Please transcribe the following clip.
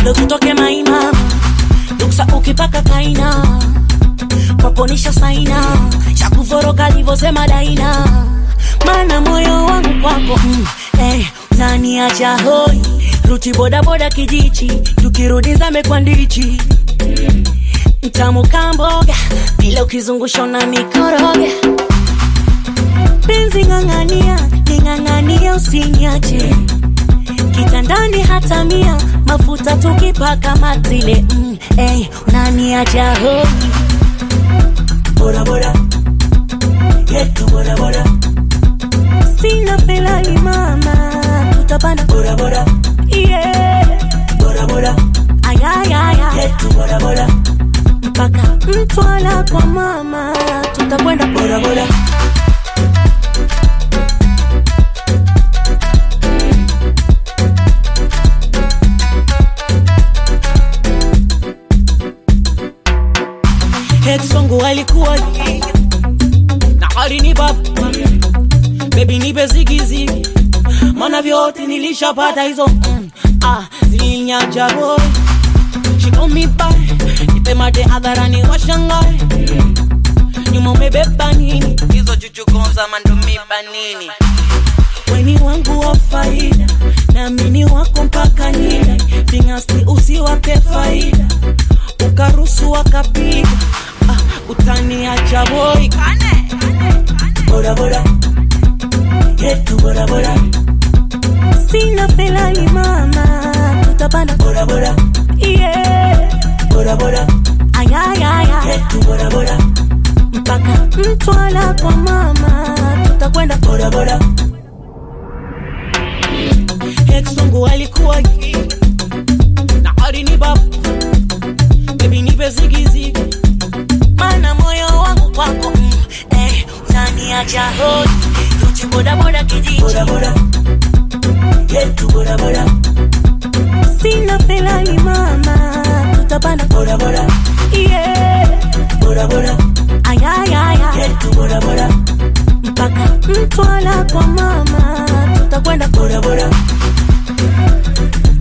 ndo tutoke maima duksa ukipaka kaina kwaponisha saina chakuvoroka livosema daina mana moyo wangu kwako mm, eh, naniacha hoi ruti bodaboda kijichi tukirudi zame kwa ndichi mtamu kamboga vile ukizungusha na mikoroga penzi ng'ang'ania ning'ang'ania usinyache kitandani hata mia mafuta tukipaka matile mm, hey, unaniacha hoi Bora bora, yetu bora bora, sina pelali mama tutapanda bora bora, yeah. bora bora, ayayaya yetu bora bora, mpaka mtwala kwa mama tutakwenda bora bora. ex wangu alikuwa na alini baba bebi nipe zigizigi mana vyote nilishapata hizo mm, ah, zilinyaja boy shikomiba nipe mate hadharani washangae nyuma umebeba nini hizo chuchukonza mandumiba nini weni wangu wa faida naamini wako mpaka nida vingasti usiwape faida ukarusu wakapiga ah, utaniacha boi Bora bora, yetu bora bora, sina pelali mama tutapanda bora bora, yeah. bora bora, ayayaya yetu bora bora, mpaka mtwala kwa mama tutakwenda bora bora, ex wangu alikuwa gay, na alini baba bebi nipe zigizigi mana moyo wangu kwako mm, eh, utaniacha hoi ruti bodaboda kijiji bora bora, yetu bora bora, sina pelali mama tutapanda bora bora, yeah. bora bora, ayayaya yetu bora bora, mpaka mtwala kwa mama tutakwenda bora bora,